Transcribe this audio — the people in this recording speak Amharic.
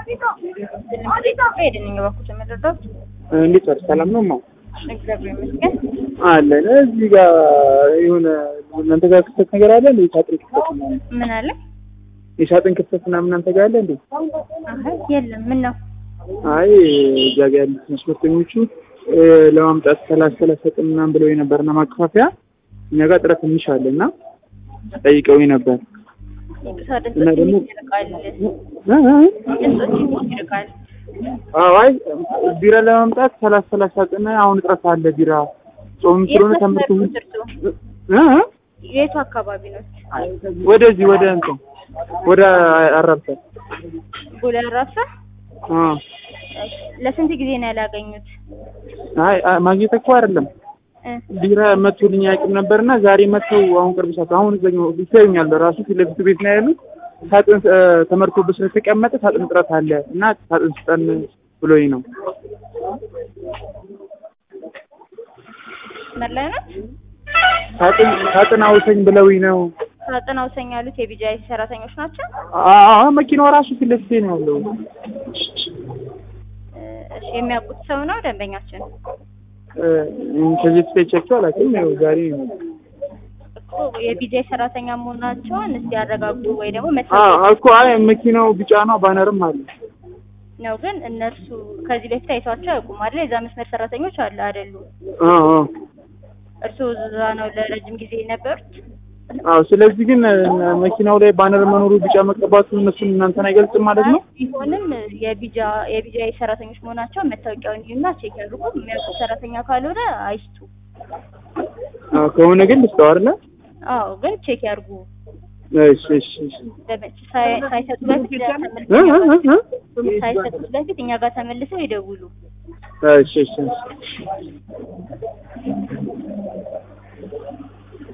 ሄድን በኩል ተመረዳት እንዴት ወር ሰላም ነው ማ እግዚአብሔር ይመስገን። አለን እዚህ ጋር የሆነ እናንተ ጋር ክፍተት ነገር አለ እንዴ? የሳጥን ክፍተት ምናምን ምን አለ? የሳጥን ክፍተት ምናምን እናንተ ጋር አለ እንዴ? አይ የለም። ምን ነው? አይ እዛ ጋር ያሉት ትራንስፖርተኞቹ ለማምጣት ሰላሳ ሰላሳ ቀን ምናምን ብለው የነበርና ማከፋፈያ እኛ ጋር ጥረት ትንሽ አለ እና ጠይቀውኝ ነበር ይቅርታ እና ድምፆች ደግሞ- ትንሽ ይርቃል። እ እ ድምፆች ትንሽ ይርቃል። አዎ አይ ቢራ ለማምጣት ሰላሳ ሰላሳ ቀን አሁን እጥረት አለ ቢራ ጾም ስለሆነ የት ተመርቶ መስመር ነው እርሱ? እ እ የቱ አካባቢ ነው? ወደዚህ ወደ እንትን ወደ አራብሳ ጎላ ራሳ አ ለስንት ጊዜ ነው ያላገኙት? አይ አይ፣ ማግኘት እኮ አይደለም እ ቢራ መጥቶልኝ አያውቅም ነበርና ዛሬ መጥተው አሁን ቅርብ ሰዓት አሁን እዛኛው ይታዩኛል ራሱ ፊት ለፊት ቤት ነው ያሉት ሳጥን እ፣ ተመርቶበት ስለተቀመጠ ሳጥን እጥረት አለ እና ሳጥን ስጠን ብሎኝ ነው መስመር ላይ ነው? ሳጥን ሳጥን አውሰኝ ብለውኝ ነው ሳጥን አውሰኝ ያሉት የቢጃይ ሰራተኞች ናቸው። አ መኪናው ራሱ ፊት ለፊቴ ነው ያለው እ፣ እሺ የሚያውቁት ሰው ነው ደንበኛችን? እ፣ ከዚህ በፊት አይቻቸው አላውቅም ያው ዛሬ ነው እኮ የቢጃይ ሰራተኛ መሆናቸውን እስቲ ያረጋግጡ ወይ ደግሞ አ መታወቂያ እኮ አይ መኪናው ቢጫ ነው ባነርም አለ ነው። ግን እነርሱ ከዚህ በፊት አይቷቸው አያውቁም አይደል? የዛ መስመር ሰራተኞች አለ አይደሉ? አ አ እርስዎ እዛ ነው ለረጅም ጊዜ የነበሩት? አዎ ስለዚህ ግን እ፣ መኪናው ላይ ባነር መኖሩ ቢጫ መቀባቱ እነሱን እናንተን አይገልጽም ማለት ነው ቢሆንም የቢጃ የቢጃይ ሰራተኞች መሆናቸውን መታወቂያውን ይዩና ቼክ ያድርጉ። የሚያውቁት ሰራተኛ ካልሆነ አይስጡ። አ፣ ከሆነ ግን ልስጠው አይደለ አዎ ግን ቼክ ያድርጉ። እሺ እሺ እሺ ለምን ሳይ- ሳይሰጡ በፊት እ ተመልሰው እ እ እ ሳይሰጡት በፊት እኛ ጋር ተመልሰው ይደውሉ። እሺ እሺ እሺ